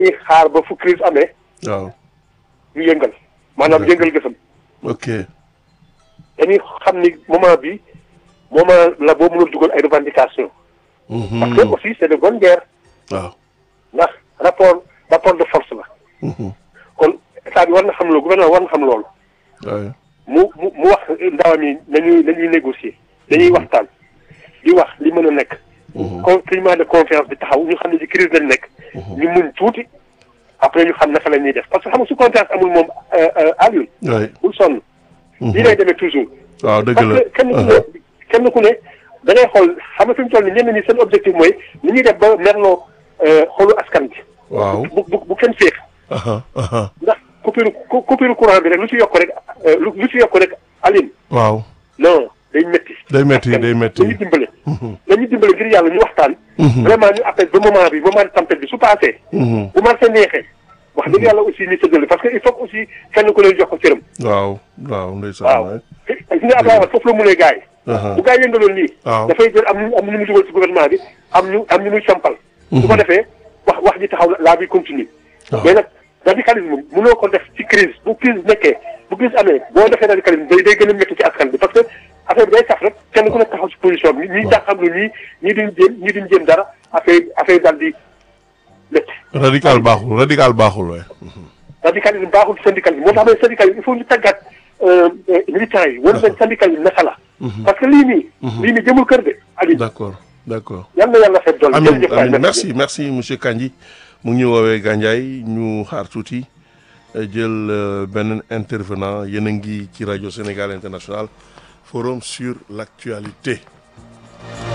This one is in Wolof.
dañuy xaar ba fu crise amee waaw ñu yëngal maanaam yëngal gësam ok dañuy xam ni moment bi moment la boo mënul dugal ay revendications parce que aussi c'est de bonne guerre waaw ndax rapport rapport de force la kon état bi war na xam loolu gouvernement war na xam loolu waaw mu mu mu wax ndawam yi nañuy nañuy négocier dañuy waxtaan di wax li mën a nekk con climat de confiance bi taxaw ñu xam ne ci crise lañ nekk ñu muñ tuuti après ñu xam naka la ñuy def parce que xam nga su confiance amul moom Alioune waay bul sonn lii lay demee toujours waaw dëgg parce la que kenn ku ne kenn ku ne da ngay xool xam nga fi mu toll ni ñenn ñi seen objectif mooy ni ñuy def ba merloo xolu askan bi waaw bu bu bu kenn féex aha aha ndax coupure cou- coupure courant bi rek lu ci yokk rek euh, lu lu ci yokk rek Alioune waaw non day métti day métti day métti dañuy dimbale dañuy dimbale ngir yàlla ñu waxtaan vraiment ñu appel ba moment bi moment de tempête bi su passé bu marché neexee wax dëgg yàlla aussi ni sëddale parce que il faut que aussi kenn ku leen jox ko cëram waaw waaw ndeysaan waaw waay gis nga Abdoulaye Wade foofu la munee gars yi Aha. bu gars yi yëngaloon nii Waaw. dafay jël am ñu am ñu mu dugal ci gouvernement bi am ñu am ñu muy sampal su ko defee wax wax ji taxaw laa bi continue Waaw. mais nag radicalisme mënoo ko def ci crise bu crise nekkee bu crise amee boo defee radicalisme day day gën a métti ci askan bi parce que affaire bi day tax rek kenn ku nekk taxaw ci position bi ñii jàpp xam lu ñii ñii duñ jéem ñii duñ jéem dara affaire affaire daal di métti radical baaxul radical baaxul waay radicalisme baaxul syndicalisme moo tax ma ne syndicalisme il faut ñu tàggat militants yi war nañ syndicalisme naka la parce que lii nii lii nii jëmul kër de Aliou d'accord d'accord yal na yàlla fekk dool amin jërëjëf waay, amin merci merci monsieur Kandji mu ngi ñu woowee Gandiaye ñu xaar tuuti euh, jël euh, beneen intervenant yéen a ngi ci rajo Sénégal International forum sur l'actualité